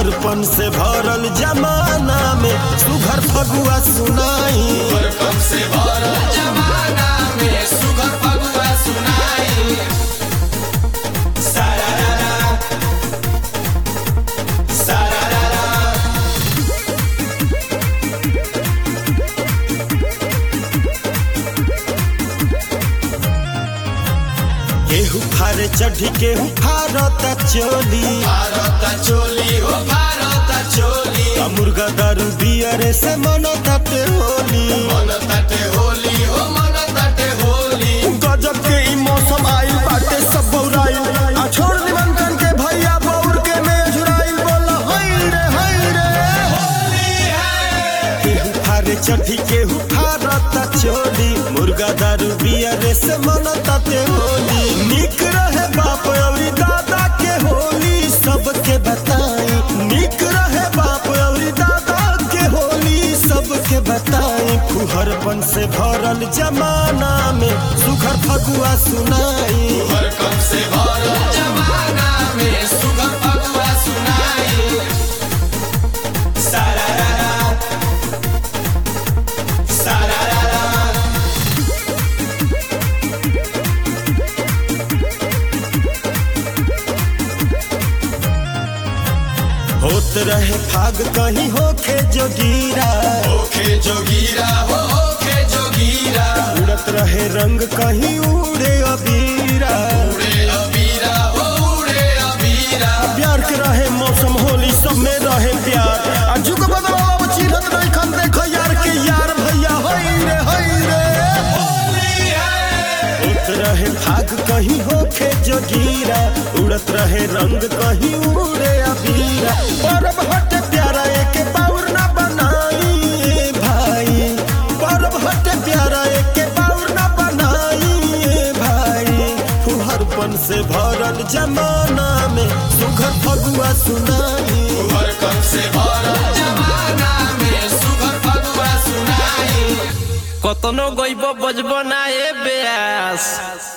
फुहरपन से भरल जमाना में सुघर फगुआ सुनाई कम से भरल जमाना में सुगर फगुआ सुनाई सारारा सारारा केहू फारे चढ़ी केहू फारत चोली भारत चोली हो भारत चोली आ मुर्गा दारू बियरे से मन तटे होली मन तटे होली हो मन तटे होली गजब के ई मौसम आइल बाटे सब बौराइल आ छोड़ निमंत्रण के भैया बौर के में झुराइल बोल हई रे हई रे होली है केहू फारे चढ़ी केहू फारत चोली मुर्गा दारू बियरे से मन तटे होली निक रहे बाप अवरी दादा के होली सबके बताई निक रहे बाप अवरी दादा के होली सबके बताई फुहरपन से भरल जमाना में सुघर फगुआ सुनाई हर कम से भरल जमाना में सुगर फगुआ सुनाई सारारा सारारा होत रहे फाग कहीं होखे जोगीरा ओखे जोगीरा हो ओखे जोगीरा उड़त रहे रंग कहीं उड़े अबीरा उड़े अबीरा हो उड़े अबीरा प्यार के रहे मौसम होली सब में रहे प्यार आ जुग बदलाव चिन्हत नहीं खन देखो यार के यार भैया हई रे हई रे होली है होत रहे फाग कहीं होखे जोगीरा उड़त रहे रंग कहीं उड़े अबीरा परब हटे प्यारा एक बाउर ना बनाई ए भाई परब हटे प्यारा एक बाउर ना बनाई ए भाई फुहरपन से भरल जमाना में सुघर फगुआ सुनाई हर कम से भरल जमाना में सुगर फगुआ सुनाई কতনো গইব বজব না এ বেয়াস